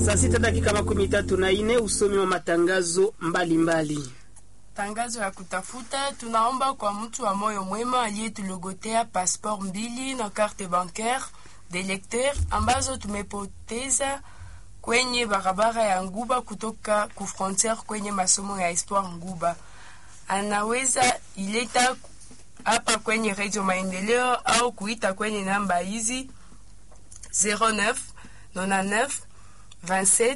Saa sita dakika makumi tatu na ine usomi wa matangazo mbalimbali mbali. Tangazo ya kutafuta, tunaomba kwa mtu wa moyo mwema aliyetulogotea passport mbili na carte bancaire de lecteur ambazo tumepoteza kwenye barabara ya Nguba kutoka ku frontiere kwenye masomo ya histoire Nguba. Anaweza ileta hapa kwenye Radio Maendeleo au kuita kwenye namba hizi 09 99 27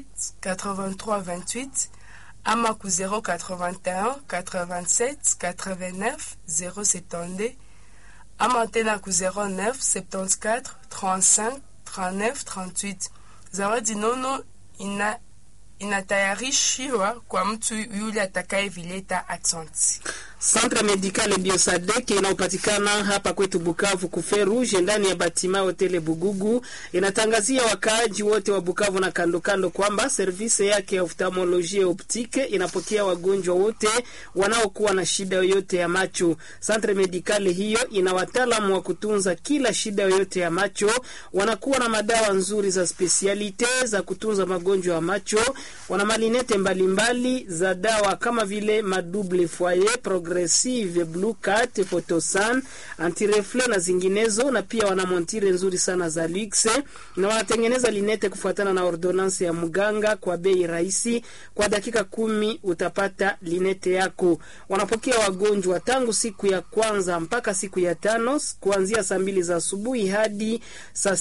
83 28 ama ku 081 87 89 072 ama tena ku 09 74 35 39 38. Zawadi nono ina inatayarishiwa kwa mtu yule atakayevileta. Aksanti. Centre Medical Biosadek inayopatikana hapa kwetu Bukavu kuferuje ndani ya batima hoteli Bugugu inatangazia wakaaji wote wa Bukavu na kando kando kwamba service yake ya oftalmolojia optike inapokea wagonjwa wote wanaokuwa na shida yoyote ya macho. Centre Medical hiyo ina wataalamu wa kutunza kila shida yoyote ya macho, wanakuwa na madawa nzuri za spesialite za kutunza magonjwa ya macho, wana malinete mbalimbali mbali za dawa kama vile madouble foyer progressive blue cat photosan antirefle na zinginezo, na pia wana montire nzuri sana za luxe na wanatengeneza linete kufuatana na ordonance ya mganga kwa bei rahisi. Kwa dakika kumi utapata linete yako. Wanapokea wagonjwa tangu siku ya kwanza mpaka siku ya tano kuanzia saa mbili za asubuhi hadi saa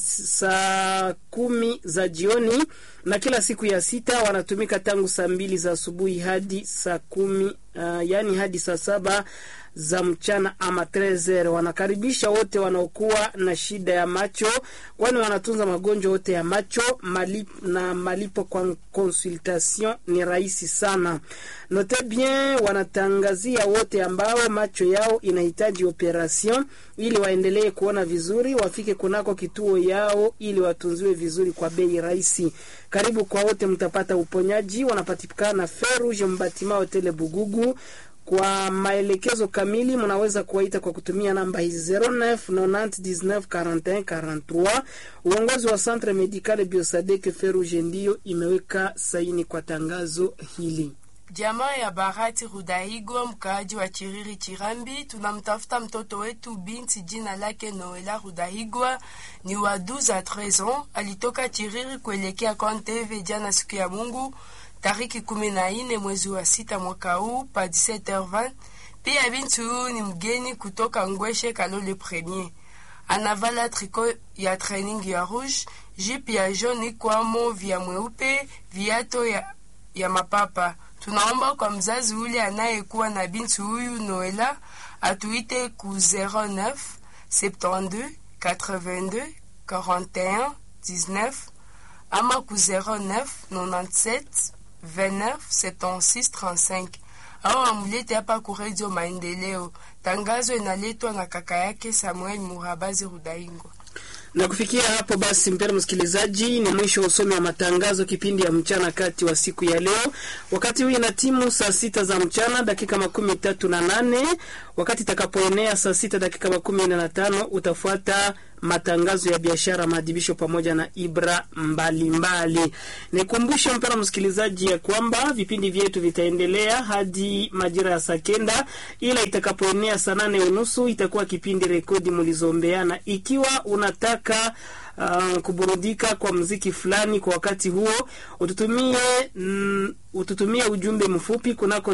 sa kumi za jioni, na kila siku ya sita wanatumika tangu saa mbili za asubuhi hadi saa kumi uh, yani hadi saa saba za mchana ama trezer. Wanakaribisha wote wanaokuwa na shida ya macho, kwani wanatunza magonjwa yote ya macho malip, na malipo kwa consultation ni rahisi sana. Note bien, wanatangazia wote ambao macho yao inahitaji operation ili waendelee kuona vizuri, wafike kunako kituo yao ili watunziwe vizuri kwa bei rahisi. Karibu kwa wote, mtapata uponyaji. Wanapatikana Ferouge Mbatima Hotele Bugugu. Kwa maelekezo kamili mnaweza kuwaita kwa kutumia namba hizi 09 90 19 41 43. Uongozi wa Centre Medical Biosadek Ferouge ndiyo imeweka saini kwa tangazo hili. Jamaa ya Bahati Rudaigwa, mkaaji wa Chiriri Chirambi, tunamtafuta mtoto wetu binti, jina lake Noela Rudaigwa, ni wa 12 a 13 ans. Alitoka Chiriri kuelekea Konteve jana siku ya Mungu tariki kumi na nne mwezi wa sita mwaka huu pa 17h20. Pia binti huyu ni mgeni kutoka Ngweshe Kalole Premier, anavala triko ya training ya rouge, jipe ya jaune kwamo vya mweupe, viato ya, ya mapapa. Tunaomba kwa mzazi ule anayekuwa na binti huyu Noela atuite ku 09 72 82 41 19 ama ku 09 97 29 76 35 au amulete hapa ku Radio Maendeleo. Tangazo inaletwa na kaka yake Samuel Murabazi Rudaingwa. Na kufikia hapo basi, mpendwa msikilizaji, ni mwisho wa usomi wa matangazo kipindi ya mchana kati wa siku ya leo. Wakati huu ina timu saa sita za mchana dakika makumi tatu na nane. Wakati itakapoenea saa sita dakika makumi nne na tano utafuata matangazo ya biashara, maadhibisho pamoja na ibra mbalimbali. Nikumbushe mpendwa msikilizaji ya kwamba vipindi vyetu vitaendelea hadi majira ya saa kenda, ila itakapoenea saa nane unusu itakuwa kipindi rekodi mlizombeana. Ikiwa unataka Uh, kuburudika kwa mziki fulani kwa wakati huo, ututumie mm, ututumie ujumbe mfupi kunako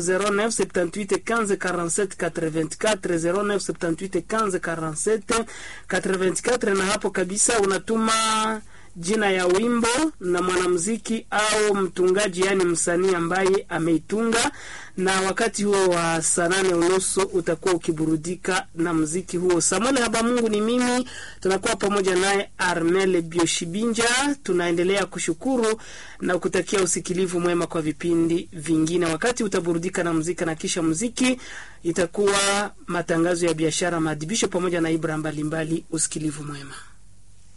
0978 84 na hapo kabisa unatuma jina ya wimbo na mwanamuziki au mtungaji, yani msanii ambaye ameitunga, na wakati huo wa saa nane unusu utakuwa ukiburudika na muziki huo. Samuel Habamungu ni mimi, tunakuwa pamoja naye Armel Bioshibinja. Tunaendelea kushukuru na kutakia usikilivu mwema kwa vipindi vingine. Wakati utaburudika na muziki na kisha muziki itakuwa matangazo ya biashara, maadhibisho pamoja na ibra mbalimbali. Usikilivu mwema.